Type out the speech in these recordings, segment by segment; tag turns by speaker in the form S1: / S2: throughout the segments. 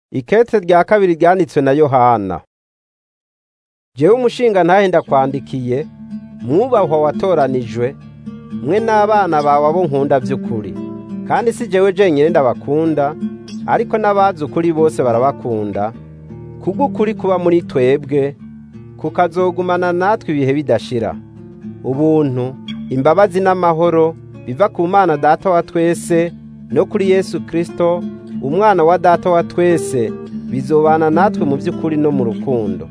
S1: Ikete rya kabiri ryanditswe na Yohana. Jewe umushinga ntahe ndakwandikiye, mwubahwa watoranijwe, mwe n'abana bawe abo nkunda vy'ukuri. Kandi si jewe jenyene ndabakunda, ariko n'abazi ukuri bose barabakunda, kubw'ukuri kuba muri twebwe, kukazogumana natwe ibihe bidashira. Ubuntu, imbabazi n'amahoro biva ku Mana Data wa twese no kuri Yesu Kristo, umwana wa Data wa twese, bizobana natwe mu vy'ukuri no mu rukundo.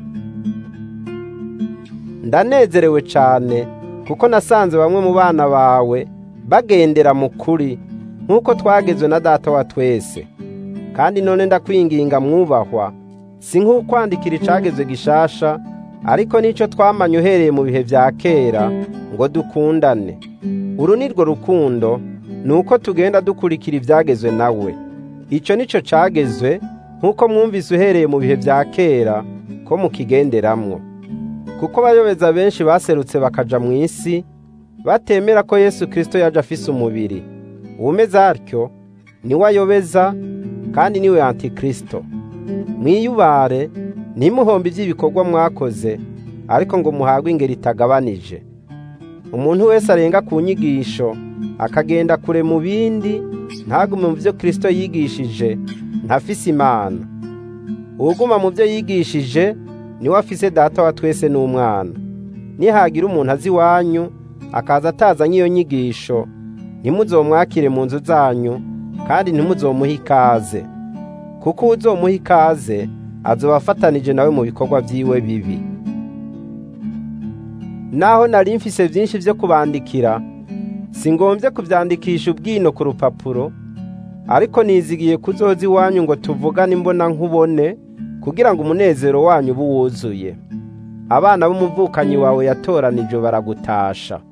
S1: Ndanezerewe cane kuko nasanze bamwe mu bana bawe bagendera mu kuri nk'uko twagezwe na Data wa twese. Kandi none ndakwinginga mwubahwa, si nk'ukwandikira icagezwe gishasha, ariko nico twamanye uhereye mu bihe vya kera ngo dukundane. Uru nirwo rukundo, nuko tugenda dukurikira ivyagezwe nawe. Ico nico cagezwe nk'uko mwumvise uhereye mu bihe vya kera ko mukigenderamwo. Kuko abayobeza benshi baserutse bakaja mu isi, batemera ko Yesu Kristo yaje afise umubiri. Uwumeze atyo niwe ayobeza kandi niwe Antikristo. Mwiyubare, ntimuhombe ivy'ibikorwa mwakoze, ariko ngo muhabwe ingero itagabanije. Umuntu wese arenga ku nyigisho, akagenda kure mu bindi, ntagume mu vyo Kristo yigishije, ntafise Imana. Uwuguma mu vyo yigishije, niwe afise Data wa twese n'Umwana. Nihagira umuntu azi iwanyu, akaza atazanye iyo nyigisho, ntimuzomwakire mu nzu zanyu, kandi ntimuzomuhe ikaze. Kuko uwuzomuha ikaze, azoba afatanije nawe mu bikorwa vyiwe bibi. Naho nari mfise vyinshi vyo kubandikira, singomvye kuvyandikisha ubwino ku rupapuro, ariko nizigiye kuzoza iwanyu ngo tuvugane imbona nkubone, kugira ngo umunezero wanyu ube wuzuye. Abana b'umuvukanyi wawe yatoranijwe baragutasha.